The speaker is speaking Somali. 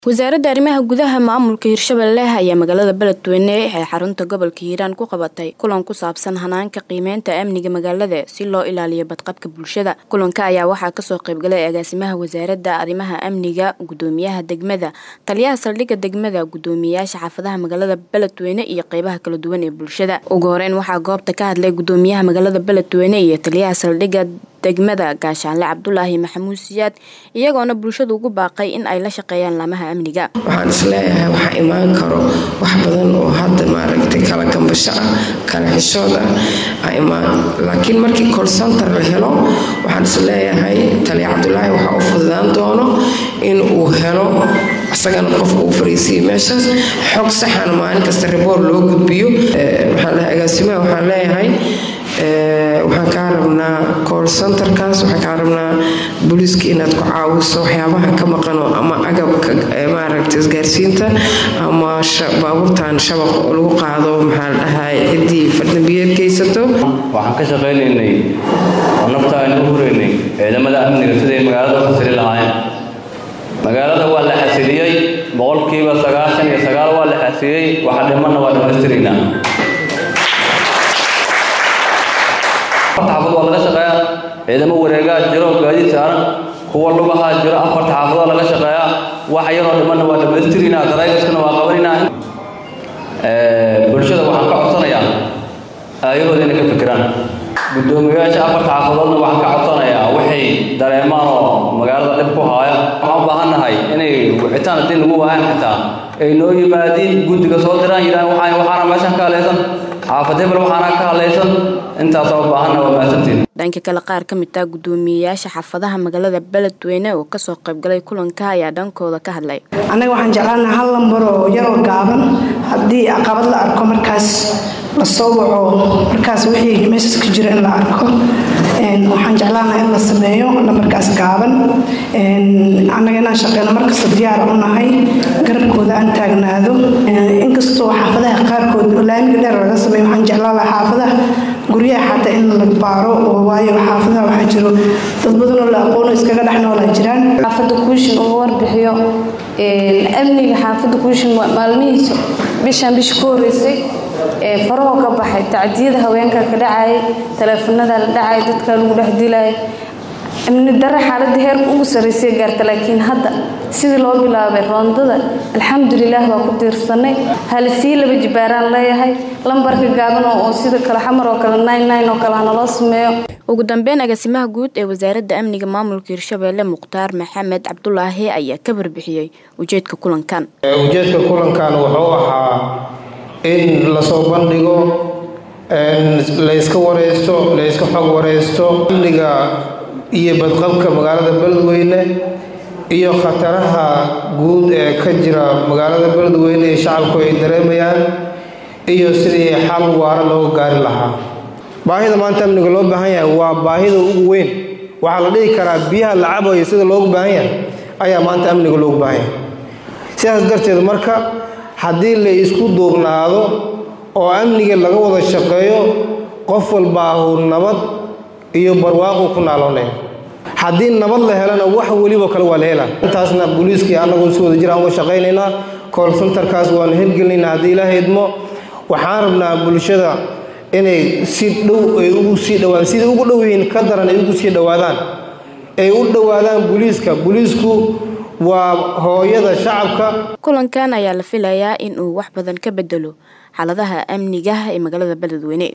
wasaaradda arrimaha gudaha maamulka hirshabelle ayaa magaalada beledweyne ee xarunta gobolka hiiraan ku qabatay kulan ku saabsan hanaanka qiimeynta amniga magaalada si loo ilaaliyo badqabka bulshada kulanka ayaa waxaa kasoo qaybgalay agaasimaha wasaaradda arrimaha amniga gudoomiyaha degmada taliyaha saldhigga degmada gudoomiyayaasha xaafadaha magaalada beledweyne iyo qeybaha kala duwan ee bulshada ugu horeyn waxaa goobta ka hadlay gudoomiyaha magaalada beledweyne iyo taliyaha saldhigga degmada gaashaanle cabdulaahi maxamuud siyaad iyagoona bulshadu ugu baaqay in ay la shaqeeyaan laamaha amniga waxaan isleeyahay waxaa imaan karo wax badan oo hadda maaragtay kala gambasho ah kala xishood ah imaan laakiin markii colcenter la helo waxaan isleeyahay taliya cabdulaahi waxaa u fududaan doono in uu helo isagana qofka uu fariisiyo meeshaas xog saxan maalin kasta riboor loo gudbiyo agaasimaha waxaan leeyahay waxaan kaa rabnaa col centerkaas waxaan kaa rabnaa booliiska inaad ku caawiso waxyaabaha ka maqano ama agabka maaragta isgaarsiinta ama baabuurtan shabaq oo lagu qaado maxaa la dhahay ciddii fardambiyeed geysato waxaan ka shaqaynaynay oo nafta aynu u huraynay ciidamada amniga siday magaalada u xasili lahaayeen magaalada waa la xasiliyey boqolkiiba sagaashan iyo sagaal waa la xasiliyey waxa dhimanna waa dhammaystiraynaa xaafad waa laga shaqeeyaa ciidamo wareegaa jiro gaadiid saaran kuwa lugahaa jiro afarta xaafadoo laga shaqeeyaa wax yaroo dhimanna waa dhammaystirinaa daraygaskana waa qabanaynaa bulshada waxaan ka codsanayaa aayahooda inay ka fikiraan guddoomiyayaasha afarta xaafadoodna waxaan ka codsanayaa waxay dareemaan oo magaalada dhib ku haaya waxaan u baahannahay inay wicitaan haddii lagu waayan xitaa ay noo yimaadiin guddiga soo diraan yidhahan waxaan waxaana meeshan ka halaysan xaafad hebel waxaana ka hadlaysan intaasoo baahanna waa mahadsantiin dhanka kale qaar ka mid ah guddoomiyeyaasha xaafadaha magaalada beledweyne oo kasoo qaybgalay kulanka ayaa dhankooda ka hadlay annaga waxaan jeclaanaha hal lambar oo yaroo gaaban haddii caqabad la arko markaas la soo waco markaas wixii meeshaas ka jira in la arko waxaan jeclaanaha in la sameeyo lambarkaas gaaban annaga inaan shaqeyno markasta diyaar u nahay garabkooda aan taagnaado inkastoo xaafadaha qaarkood oo laamiga dheer laga sameeyo waxaan jeclaan lahaa xaafadaha guryaha xataa in la baaro oo waayo xaafadaha waxaa jiro dad badanoo la aqoono iskaga dhex noolaa jiraan xaafadda kuushin uga warbixiyo amniga xaafadda kuushin maalmihiisa bishaan bisha ku horeysay farahoo ka baxay tacdiyada haweenka ka dhacayay taleefanada la dhacay dadka lagu dhex dilayay amni dare xaaladda heerka ugu sarraysay gaarta laakiin hadda sidii loo bilaabay roondada alxamdulilaah waa ku tiirsanay halisii laba jibaaraan leeyahay lambarka gaaban oo sida kale xamar oo kale nine oo kale hanaloo sameeyo ugu dambeyn agaasimaha guud ee wasaaradda amniga maamulka hirshabelle mukhtaar maxamed cabdulaahi ayaa ka barbixiyey ujeedka kulankan ujeedka kulankan wuxuu ahaa in lasoo bandhigo layska wareysto layska xog wareysto amniga iyo badqabka magaalada beledweyne iyo khataraha guud ee ka jira magaalada beledweyne ee shacabku ay dareemayaan iyo sidii xal waara looga gaari lahaa baahida maanta amniga loo baahan yahay waa baahida ugu weyn waxaa la dhihi karaa biyaha la cabayo sida loogu baahan yahay ayaa maanta amniga loogu baahan yahay sidaas darteed marka haddii la isku duubnaado oo amniga laga wada shaqeeyo qof walbaahu nabad iyo barwaaqu ku naaloonaya haddii nabad la helana wax welibo kale waa la helaa intaasna booliiskii annagoo si wada jir aan uga shaqaynaynaa col centerkaas waanu hirgelinaynaa haddii ilaaha idmo waxaan rabnaa bulshada inay si dhow ay ugu sii dhawaan siday ugu dhow yihiin ka daran ay ugu sii dhowaadaan ay u dhowaadaan booliiska booliisku waa hooyada shacabka kulankan ayaa la filayaa in uu wax badan ka bedelo xaaladaha amniga ee magaalada beledweyne